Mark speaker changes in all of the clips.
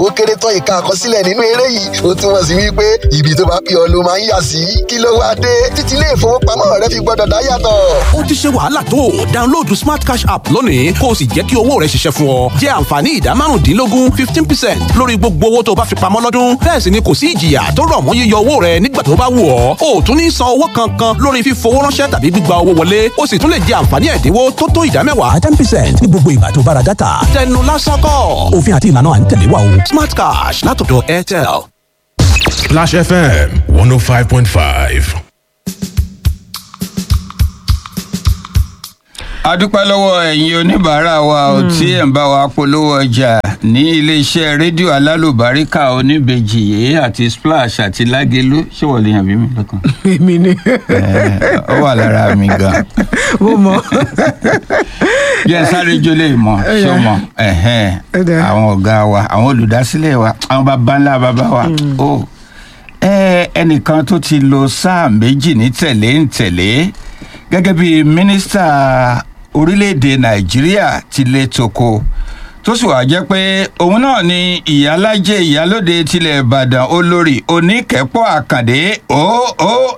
Speaker 1: ó kéré tán ìka àkọsílẹ̀ nínú eré yìí ó túmọ̀ sí wípé ibi tó bá pè ọ́ ló máa ń yà sí kí ló wá dé títí ilé ìfowópamọ́ rẹ fi gbọ́dọ̀ dá yàtọ̀.
Speaker 2: ó ti ṣe wàhálà tó download smart cash app lónìí kó o sì jẹ́ kí owó rẹ ṣiṣẹ́ fún ọ jẹ́ àǹfààní ìdá márùndínlógún fifteen percent lórí gbogbo owó tó bá fi pamọ́ lọ́dún bẹ́ẹ̀ sì ni kò sí ìjìyà tó rọ̀ mọ́ yíyọ owó rẹ nígbà tó bá wù ọ́ o ò tún ní san owó kankan lórí fífowó ránṣẹ́ tàbí gbígba owó wọlé o sì tún lè jẹ àǹfààní ẹ̀dínwó tó tó ìdá mẹ́wàá ten percent ní gbogbo ìgbà tó bá ra dátà tẹnu lásán kọ́ òfin àti ìlànà à ń tẹ̀lé wa o smart cash látọ̀dọ̀ airtel.
Speaker 3: Splash FM 105.5.
Speaker 4: a dúpẹ́ lọ́wọ́ ẹ̀yin oníbàárà wa ò tí ẹ̀ ń bá wa polówó ọjà ní iléeṣẹ́ rédíò alálùbáríkà oníbejì yìí àti splash àti lágélú ṣé wọ́n lè yàn bí mi lọ́kàn.
Speaker 5: èmi ni
Speaker 4: Ẹ̀, ó wà lára mi gan.
Speaker 5: mo mọ
Speaker 4: bí ẹ sáré jólè mọ ṣó mọ ẹ̀hẹ́n,
Speaker 5: Ó dáa.
Speaker 4: àwọn ọ̀gá wa àwọn olùdásílẹ̀ wa àwọn bàbá ńlá bàbá wa ó ẹ, ẹnìkan tó ti lo sáà méjì ní tẹ̀lé ń tẹ̀lé gẹ́gẹ́ bí mínísítà orílẹ̀-èdè nàìjíríà ti lè toko tó sì wàá jẹ́ pé òun náà ni ìyálájẹ ìyálóde tilẹ̀ ìbàdàn olórí oníkẹ́pọ̀ àkàndé oon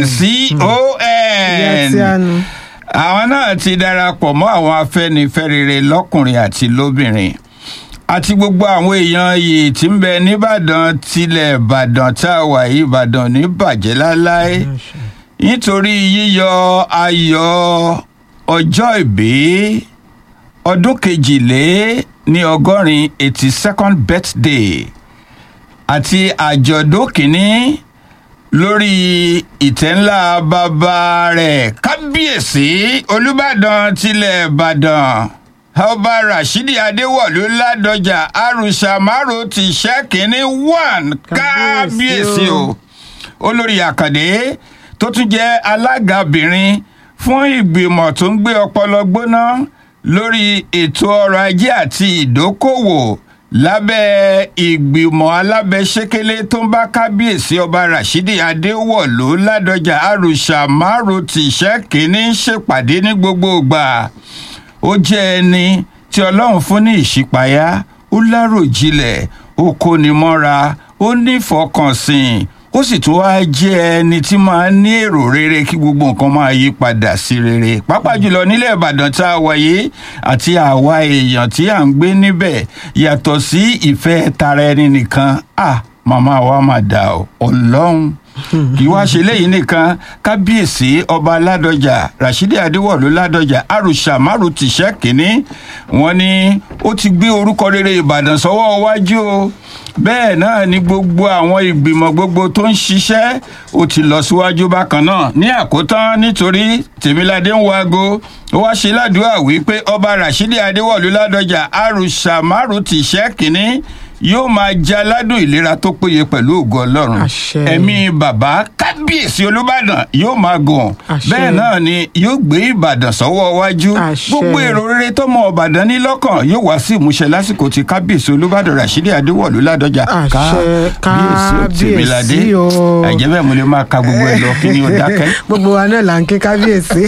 Speaker 5: ìyá tí a
Speaker 4: con
Speaker 5: nu
Speaker 4: àwọn náà ti darapọ̀ mọ́ àwọn afẹ́nifẹ́rere lọ́kùnrin àti lóbìnrin àti gbogbo àwọn èèyàn yìí tí ń bẹ nìbàdàn tilẹ̀ ìbàdàn tá a wà yìí ìbàdàn ní bàjẹ́ láláé nítorí yíyọ ayọ̀ ọjọ́ ìbí ọdún kejìlé ní ọgọ́rin eighty second birthday àti àjọ̀dún kìíní lórí ìtẹ́ ńlá bàbá rẹ̀ kábíyèsí olùbàdàn tilẹ̀ ìbàdàn ọba rashidi adéwọ̀lú ládọjà arúsà márùn ti ṣẹ́kìnní one kábíyèsí o olórí àkàndé tó tún jẹ́ alágabìnrin fún ìgbìmọ̀ tó ń gbé ọpọlọ gbóná lórí ètò ọrọ̀ ajé àti ìdókòwò lábẹ́ ìgbìmọ̀ alábẹ́sẹ́kẹ́lé tó ń bá kábíyèsí ọba rashidi adéwọ̀lú ládọjà arúsà márùn tìṣẹ́ kínní ṣèpàdé ní gbogbo ìgbà ó jẹ́ ẹni tí ọlọ́run fún ní ìṣípayá ó láròjinlẹ̀ ó kóni mọ́ra ó nífọkànsìn ó sì tún wáá jẹ́ ẹni tí máa ń ní èrò rere kí gbogbo nǹkan máa yí padà sí rere pàápàá jùlọ nílẹ̀ ìbàdàn tá a wáyé àti àwa èèyàn tí à ń gbé níbẹ̀ yàtọ̀ sí ìfẹ́ tara ẹni nìkan ah màmá wa máa dà ọ́ ọlọ́run kì í wá ṣe léyìí nìkan kábíyèsí ọba ládọjà rashidi adéwọlú ládọjà arúsà márùn tìṣẹ kínní wọn ni ó ti gbé orúkọ rere ìbàdàn sọwọ́ iwájú o bẹ́ẹ̀ náà ni gbogbo àwọn ìgbìmọ̀ gbogbo tó ń ṣiṣẹ́ ó ti lọ síwájú bákan náà ní àkótán nítorí tèmiládé ń wago ó wá ṣe ládùúgbà wípé ọba rashidi adéwọlú ládọjà arúsà márùn tìṣẹ kínní yóò máa jẹ aládùn ìlera tó péye pẹ̀lú ògo ọlọ́run
Speaker 5: Àṣẹ.
Speaker 4: ẹ̀mí bàbá kábíyèsí olùbàdàn yóò máa gùn
Speaker 5: Àṣẹ.
Speaker 4: bẹ́ẹ̀ náà ni yóò gbé ìbàdàn sọ́wọ́ iwájú
Speaker 5: Àṣẹ.
Speaker 4: gbogbo èrò rere tọmọ ọbàdàn ní lọ́kàn yóò wá sí ìmúṣẹ lásìkò tí kábíyèsí olùbàdàn rashidi adéwọ̀lú ládọjà
Speaker 5: Àṣẹ.
Speaker 4: tèmiládé
Speaker 5: Kábíyèsí o.
Speaker 4: ẹ̀jẹ̀ bẹ́ẹ̀ mo lè máa ka gbogbo ẹ̀ lọ kí ni ó dákẹ́.
Speaker 5: gbogbo wa náà là ń ké kábíyèsí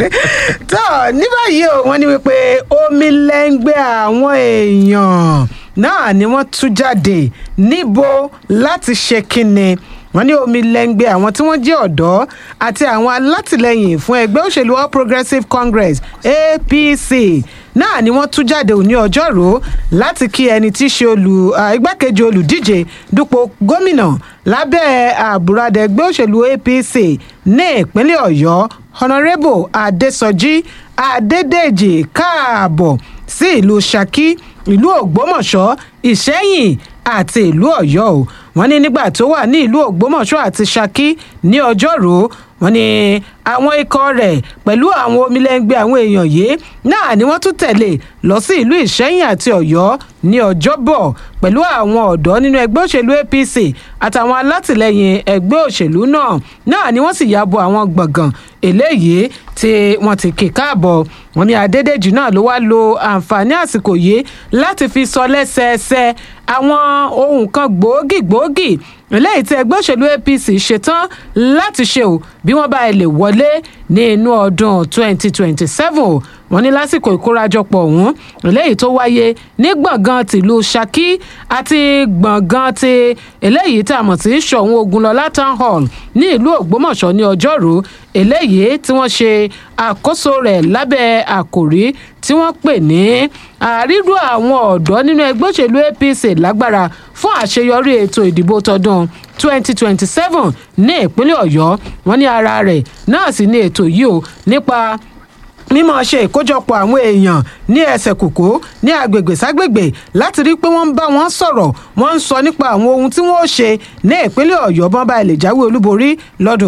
Speaker 5: tó ní báyìí o wọ́n ní wípé omi lẹ́ngbẹ́ àwọn èèyàn náà ni wọ́n tú jáde níbo láti ṣe kínni wọ́n ní omi lẹ́ngbẹ́ àwọn tí wọ́n jẹ́ ọ̀dọ́ àti àwọn alátìlẹyìn fún ẹgbẹ́ òṣèlú all progressives congress apc náà ni wọ́n tú jáde òní ọjọ́rú láti kí ẹni tí í ṣe olù ah, igbákejì olùdíje dupò gómìnà lábẹ́ àbúradà ẹgbẹ́ òṣèlú apc ní ìpínlẹ̀ ọ̀yọ́ honorable adesoji adédèjì káàbọ̀ sí ìlú saki ìlú ògbómọ̀ṣọ́ ìṣẹ́yìn àti ìlú ọ̀yọ́ o wọ́n ní nígbà tó wà ní ìlú ògbómọ̀ṣọ́ àti saki ní ọjọ́rú wọ́n ní àwọn ikọ̀ rẹ̀ pẹ̀lú àwọn omilẹ́ngbẹ́ àwọn èèyàn yìí náà ni wọ́n tún tẹ̀lé lọ sí ìlú ìṣẹ́yìn àti ọ̀yọ́ ní ọjọ́bọ̀ pẹ̀lú àwọn ọ̀dọ́ nínú ẹgbẹ́ òṣèlú apc àtàwọn alátìlẹyìn ẹgbẹ́ òṣèlú náà náà ni wọ́n sì ya bo àwọn gbọ̀ngàn eléyìí tí wọ́n ti kì káàbọ̀ wọ́n ní adédèjì náà ló wá lo àǹfààní àsìkò yìí láti fi sọ lẹ́sẹẹsẹ àwọn ohun kan gbòógì gbòógì eléyìí tí ẹgbẹ́ òṣèlú apc ṣetán láti ṣe o bí wọ́n bá lè wọlé ní inú ọdún 2027 wọ́n wọ́n ní lásìkò ìkórajọpọ̀ ọ̀hún eléyìí tó wáyé ní gbọ̀ngàn tìlú Ṣakí àti gbọ̀ngàn ti eléyìí tá a mọ̀ sí Ṣọ̀ún Ògúnlọlá town hall ní ìlú Ògbómọ̀ṣọ́ ní ọjọ́rú eléyìí tí wọ́n ṣe àkóso rẹ̀ lábẹ́ àkòrí tí wọ́n pè ní àrídùn àwọn ọ̀dọ́ nínú ẹgbẹ́ òṣèlú APC lágbára fún àṣeyọrí ètò ìdìbò tọdún 2027 ní ìpínlẹ̀ Ọ̀yọ́ wọ́n ní ara rẹ̀ náà sì ní ètò yìí o nípa mímọ ṣe ìkójọpọ̀ àwọn èèyàn ní ẹsẹ̀ kòkó ní agbègbè ságbègbè láti rí i pé wọ́n ń bá wọn sọ̀rọ̀ wọ́n ń sọ nípa àwọn ohun tí wọ́n ó ṣe ní ìpínlẹ̀ ọ̀yọ́ bọ́n bá ilé jáwé olúborí lọ́dún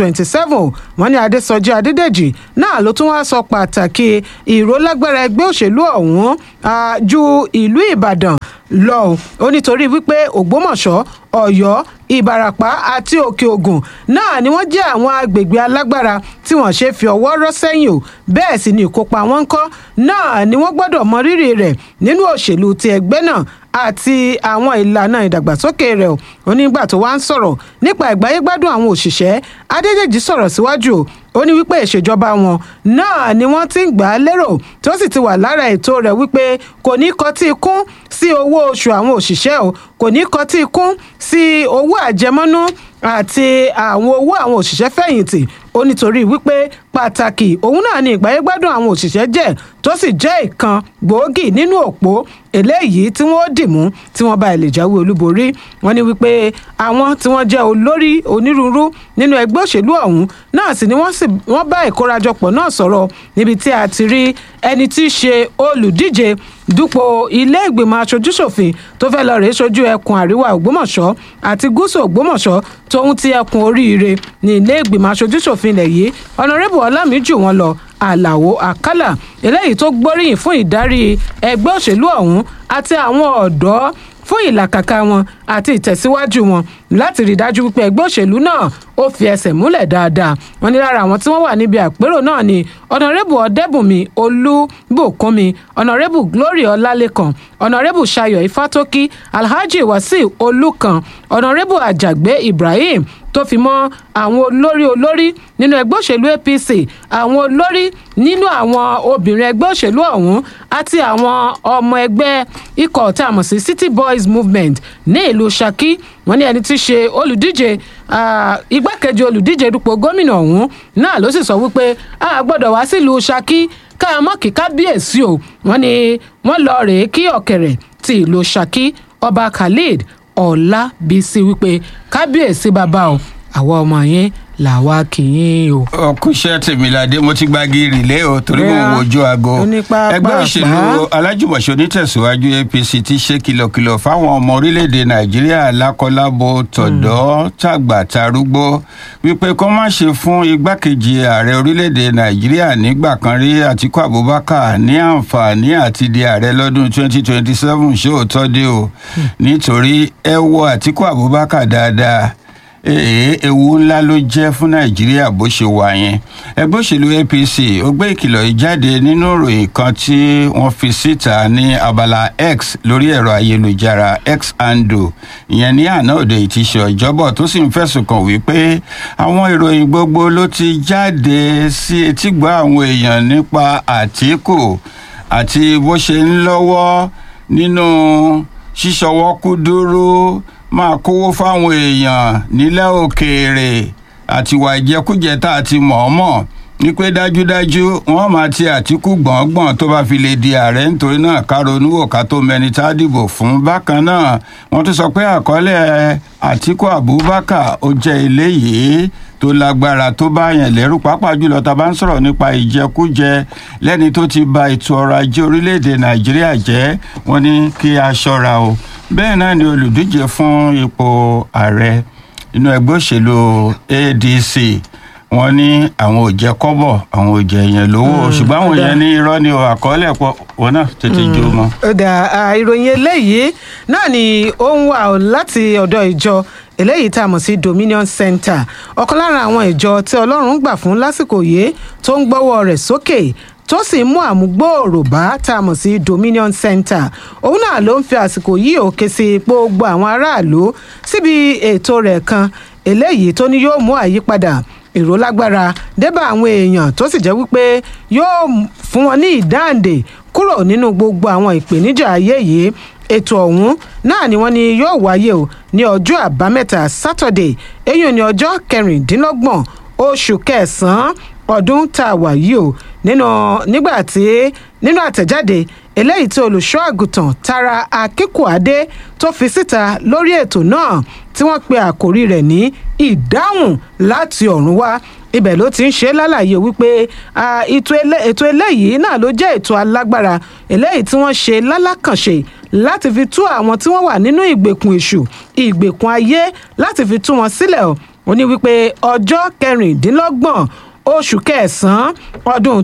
Speaker 5: 2027 wọ́n ní adésọjí adédèjì náà ló tún wá sọ pàtàkì ìrólágbára ẹgbẹ́ òṣèlú ọ̀hún ju ìlú ìbàdàn lọ ó nítorí wípé ògbómọ̀ṣọ́ ọ̀yọ́ ìbàràpá àti òkè ògùn náà ni wọ́n jẹ́ àwọn agbègbè alágbára tí wọ́n ṣe fi ọwọ́ rọ́ sẹ́yìn o bẹ́ẹ̀ sì ni ìkópa wọn ń kọ́ náà ni wọ́n gbọ́dọ̀ mọ rírì rẹ̀ nínú òṣèlú ti ẹgbẹ́ náà àti àwọn ìlànà ìdàgbàsókè rẹ̀ ó nígbà tó wá ń sọ̀rọ̀ nípa ìgbáyégbádùn àwọn òṣìṣẹ́ adédèjì sọ̀rọ̀ síwájú o ó ní wípé ìṣèjọba wọn náà ni wọ́n ti ń gbà á lérò tó sì ti wà lára ètò rẹ̀ wípé kò ní kọtí kún sí owó oṣù àwọn òṣìṣẹ́ o kò ní kọtí kún sí owó àjẹmọ́nú àti àwọn owó àwọn òṣìṣẹ́ fẹ̀yìntì ó nítorí wípé pàtàkì òun náà ni ìgbáyégbádùn àwọn òṣìṣẹ́ jẹ́ tó sì jẹ́ ìkan gbòógì nínú òpó eléyìí tí wọ́n dì mú tí wọ́n bá lè jáwé olúborí wọ́n ní wípé àwọn tí wọ́n jẹ́ olórí onírúurú nínú ẹgbẹ́ òṣèlú ọ̀hún náà sì ni wọ́n sì wọ́n bá ìkórajọpọ̀ náà sọ̀rọ̀ níbi tí a ti rí ẹni tí í ṣe olùdíje dupò ilé ìgbìmọ̀ aṣojúṣòfin tó fẹ́ lọ rèé ṣojú ẹkùn àríwá ògbómọ̀ṣọ́ àti gúúsù ògbómọ̀ṣọ́ tóun ti ẹkùn oríire ní ilé ìgbìmọ̀ aṣojúṣòfin ilẹ̀ yìí ọ̀nàrẹ́bù ọlámìjú wọn lọ àlàó àkàlà eléyìí tó gbóríyìn fún ìdarí ẹgbẹ́ òṣèlú ọ̀hún àti àwọn ọ̀dọ́ fún ìlàkàkà wọn àti ìtẹ̀síwájú wọn láti rí i dájú wípé ẹgbẹ́ òṣèlú náà ó fi ẹsẹ̀ múlẹ̀ dáadáa wọn ní lára àwọn tí wọ́n wà níbi àpérò náà ni ọ̀nàrẹ́bù ọ̀dẹ́bùnmi olúbùkúnmi ọ̀nàrẹ́bù glory ọlálẹ́kan ọ̀nàrẹ́bù ṣayọ̀ ifátókí alhaji wasiu olùkàn ọ̀nàrẹ́bù àjàgbé ibrahim tó fi mọ́ àwọn olórí olórí nínú ẹgbẹ́ òṣèlú apc àwọn olórí nínú àwọn obìnrin ẹgbẹ́ òṣèlú ọ̀hún àti àwọn ọmọ ẹgbẹ́ ikọ̀ tá a mọ̀ sí city boys movement ní ìlú saki wọ́n ní ẹni tí í ṣe olùdíje igbákejì olùdíje dupò gómìnà ọ̀hún náà ló sì sọ wípé a gbọ́dọ̀ wá sílùú saki ká mọ́ kí kábíyèsí o wọ́n ní wọ́n lọ rèé kí ọ̀kẹ̀rẹ̀ ti ìlú saki ọba khalid ọlábísí wípé kábíyèsí bàbá o àwa ọmọ yẹn làwa kì í o.
Speaker 4: ọkùnṣẹ́ tèmíládé mo ti gbági rìlé o torí mo ń wojú aago ẹgbẹ́ òṣèlú alájùmọ̀ṣe onítẹ̀síwájú apc ti ṣe kìlọ̀kìlọ̀ fáwọn ọmọ orílẹ̀-èdè nàìjíríà lákọlábo tọ̀dọ́ tàgbà tarúgbó wípé kó má ṣe fún igbákejì ààrẹ orílẹ̀-èdè nàìjíríà nígbà kan rí àtíkú abubakar ní àǹfààní àti di ààrẹ lọ́dún 2027 ṣé òótọ́ dé o nítorí ẹ wo àtíkú abubakar dáadáa èè ewu ńlá ló jẹ́ fún nàìjíríà bó ṣe wà yẹn ẹgbẹ́ òṣèlú apc ó gbé ìkìlọ̀ yìí jáde nínú ìròyìn kan tí wọ́n fi síta ní abala x lórí ẹ̀rọ ayélujára x ando ìyẹn ní àná òde ìtìṣe ọjọ́bọ̀ tó sì ń fẹ̀sùn kàn wípé àwọn ìròyìn gbogbo ló ti jáde sí etígbọ́ àwọn èèyàn nípa àtìkù àti bó ṣe ń lọ́wọ́ nínú ṣíṣọwọ́ kúdúrú máa kówó fáwọn èèyàn nílẹ̀ òkèèrè àtiwà ìjẹkújẹ tá a ti mọ̀ọ́mọ̀ ní pé dájúdájú wọ́n máa ti àtìkù gbọ̀ngbọ̀n tó bá fi lè di ààrẹ nítorí náà ká ronú wò ká tó mẹni tá a dìbò fún bákan náà wọ́n tún sọ pé àkọọ́lẹ̀ àtìkù abubakar ó jẹ́ eléyìí tó lágbára tó bá yẹn lẹ́rù pàápàá jùlọ tá a bá ń sọ̀rọ̀ nípa ìjẹkújẹ lẹ́ni tó ti ba ètò ọrọ̀ ajé orílẹ̀-èdè nàìjíríà jẹ́ wọ́n ní kí a ṣọ́ra o bẹ́ẹ̀ náà ni olùdíje fún ipò ààrẹ inú ẹgbẹ́ òṣèlú adc wọ́n ní àwọn ò jẹ kọ́bọ̀ àwọn ò jẹ yẹn lówó ṣùgbọ́n àwọn yẹn ní irọ́ ni o àkọọ́lẹ̀ pọ̀ wọn náà tètè jó mọ́.
Speaker 5: ọ̀dà ìròyìn eléyìí náà ni ó ń wà láti ọ̀dọ̀ ìjọ eléyìí tá a mọ̀ sí dominion center ọ̀kan lára àwọn ìjọ tí ọlọ́run gbà fún lásìkò yìí tó ń gbọ́wọ́ rẹ̀ sókè tó sì mú àmúgbòòrò bá tá a mọ̀ sí dominion center òun náà ló ń fi àsìkò yìí òkè sí gbogbo àwọn aráàlú síbi ètò rẹ̀ kan eléyìí tó ní yóò mú àyípadà ìró lágbára débà àwọn èèyàn tó sì jẹ́ wípé yóò fún wọn ní ìdáǹdè kúrò nínú gbogbo àwọn ìpèníjà ayé yìí ètò ọ̀hún náà ni wọ́n ní yóò wáyé o ní ọjọ́ àbámẹ́ta sátọ̀dẹ̀ eyín ní ọjọ́ kẹrìndínlọ́gbọ̀n oṣù kẹsàn-án ọdún tá a wà yìí o nínú nígbà tí nínú àtẹ̀jáde eléyìí tí olùṣọ́ àgùntàn tara akínkùadé tó fi síta lórí ètò náà tí wọ́n pe àkórí rẹ̀ ní ìdáhùn láti ọ̀run wá ibẹ̀ ló ti ń ṣe lálàyé wípé ah, ètò elé- ètò eléyìí náà ló jẹ́ ètò alágbára eléyìí tí wọ́n ṣe lálákànṣe láti fi tú àwọn tí wọ́n wà nínú ìgbèkùn èṣù ìgbèkùn ayé láti fi tú wọn sílẹ̀ o ó ní wípé ọjọ́ kẹrìndínlọ́gbọ̀n oṣù kẹsàn-án ọdún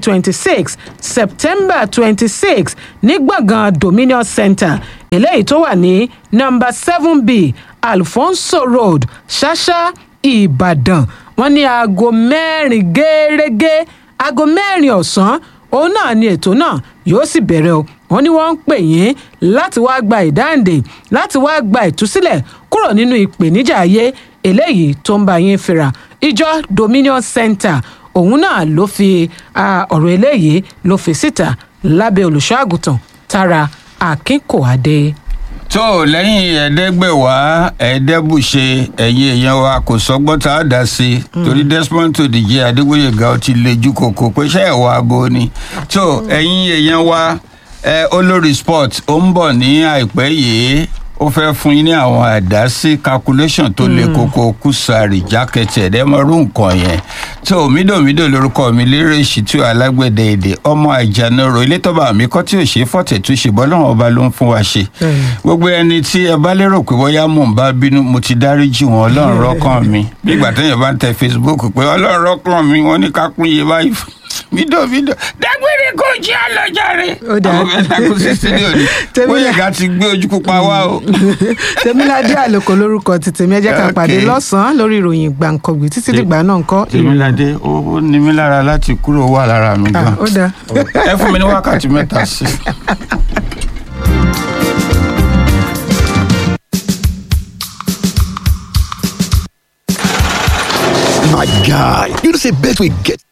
Speaker 5: 2026 september 26 ní gbọ̀ngàn dominion center eléyìí tó wà ní nọmba seven b alfonso road ṣáṣá ìbàdàn wọn ní aago mẹ́rin gẹ́rẹ́gẹ́ aago mẹ́rin ọ̀sán òun náà ni ètò náà yóò sì bẹ̀rẹ̀ o wọ́n ní wọ́n ń pè yín láti wá gba ìdáǹdè láti wá gba ìtúsílẹ̀ kúrò nínú ìpèníjà ayé eléyìí tó ń bá yín fira ìjọ dominion center òun náà ló fi ah, ọ̀rọ̀ eléyìí ló fi síta lábẹ́ olùṣọ́ àgùntàn tara akínkòadé.
Speaker 4: tó lẹ́yìn ẹ̀ẹ́dẹ́gbẹ̀wá ẹ̀ẹ́dẹ́bùṣe ẹ̀yin èèyàn wa kò sọ́gbọ́n tá a dá sí i torí desmond tó dìje adégbòyèga ó ti lejú kòkó pé ṣé ẹ̀ wá abo ni tó ẹ̀yin èèyàn wa ẹ olórí sport ó ń bọ̀ ní àìpẹ́ yìí ó fẹ́ fún yín ní àwọn àdásí calculation tó le koko kùsàrì jákẹ́tì ẹ̀dẹ́mọ̀rú nǹkan yẹn tó mídòmídò lórúkọ mi lérè ìṣìtú alágbẹ̀dẹ èdè ọmọ àjànàrò ilé tọ́ba mi kọ́ tí ò ṣe é fọ̀tẹ̀ tó ṣe bọ́ lọ́wọ́ ọba ló ń fún wa ṣe gbogbo ẹni tí ẹ bá lérò pé bóyá mò ń bá bínú mo ti dáríjì wọn ọlọ́run rọ́kàn mi bí ìgbà téèyàn bá ń tẹ facebook pé ọlọ́run rọ́kàn mi wọ́n ní ká pín iye báyìí fún mídòmídò dágbére kò jẹ́ àlọ́jàre
Speaker 5: Ó dáa.
Speaker 4: àwọn mẹ́ta kú sí sídìí òní
Speaker 5: Tèmi-
Speaker 4: bóyá ká ti gbé ojú pupa wá o.
Speaker 5: tèmíládé àlòkò lórúkọ ti tèmi ẹ jẹ́ ká
Speaker 4: Okay.
Speaker 5: pàdé lọ́sàn-án lórí ìròyìn gbàǹkangbì títí dìgbà náà ń kọ́
Speaker 4: tèmíládé ó ó ní mí lára láti kúrò wà lára mi
Speaker 5: Ah,
Speaker 4: gan.
Speaker 5: ó dáa.
Speaker 4: ẹ fún mi ní wákàtí mẹ́ta sí i.
Speaker 1: My guy, you know say bet we get